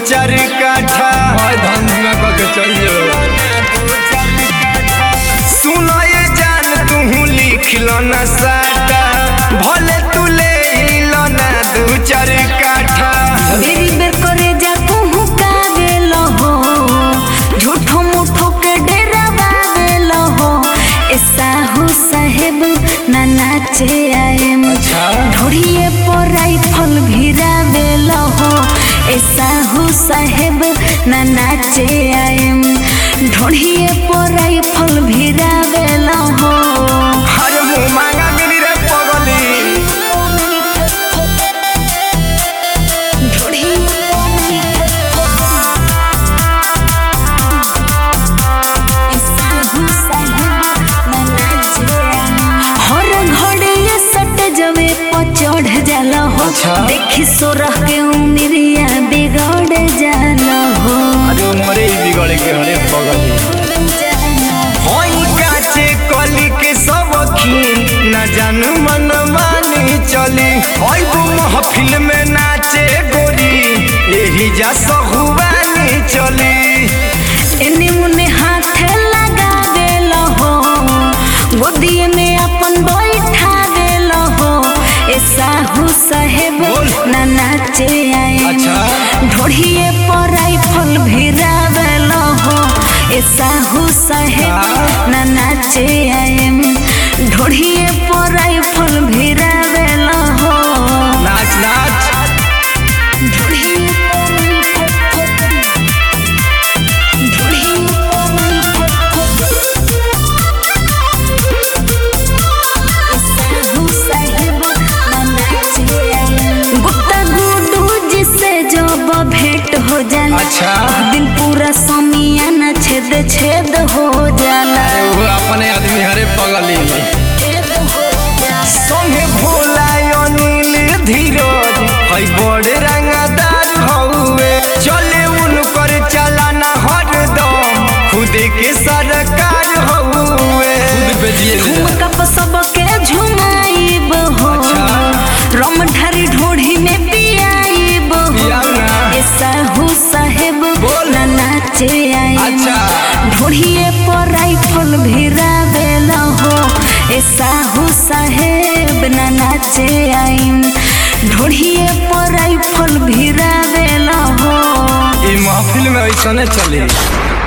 चार काठा भाई धान धुआं करके चल जो सुनो ये जान तू लिख लो ना साटा भले तू ले लो ना दू चार काठा बेरी बेर करे जा कहूँ का गेल हो झूठो मूठो के डेरा बावेल हो ए साहू साहेब ना नाचे आएम अच्छा ढोड़िए पर राइफल भिरावेल हो ए साहू साहेब ना नाचे आएम ढोड़िए पर राइफल भिरावेल हो हर मुँह मांगा मिली रे पगली हर घड़े ये सट जवे पर चढ़ जाला हो अच्छा। देखी सोरह के उमरिया बिगड़ जाला हो अरे उमरे ही बिगड़े के हरे पगली होई काचे कली के सब खीन न जानू मन मानी चली होई वो महफिल में नाचे गोरी यही जा सहुबानी चली एने मुने हाथ लगा देल हो गोदिए में अपन बैठा देल हो ए साहू साहेब बोल। ना नाचे आए अच्छा। ढोढ़िए पर राइफल भिरावेल हो ए साहू साहेब ना नाचे आए ढोढ़िए पर राइफल भिरावेल हो नाच नाच ढोढ़िए पर ढोढ़िए गुप्ता गुडू जिससे जब भेंट हो जाला अच्छा। उस दिन पूरा समियाना छेद छेद हो जाला अरे वो अपने आदमी हरे पगली संगे भोला अनिल धीरज हई बड़े रंगदार हउए चले उनकर चलाना हरदम खुद के सरकार हउए खुद पे दिए ले झुमका पर सबके झुमाइब हो अच्छा। रम ढारी ढोढ़ी में पियाइब हो पियाऊ ना। ए साहू साहेब बोल। ना नाचे आई अच्छा। ढोढ़िए पर राइफल भिरावेल हो ए साहू साहेब ना नाचे आई ढोढ़िए पर राइफल भिरावेल हो ई महफिल में ऐसा चली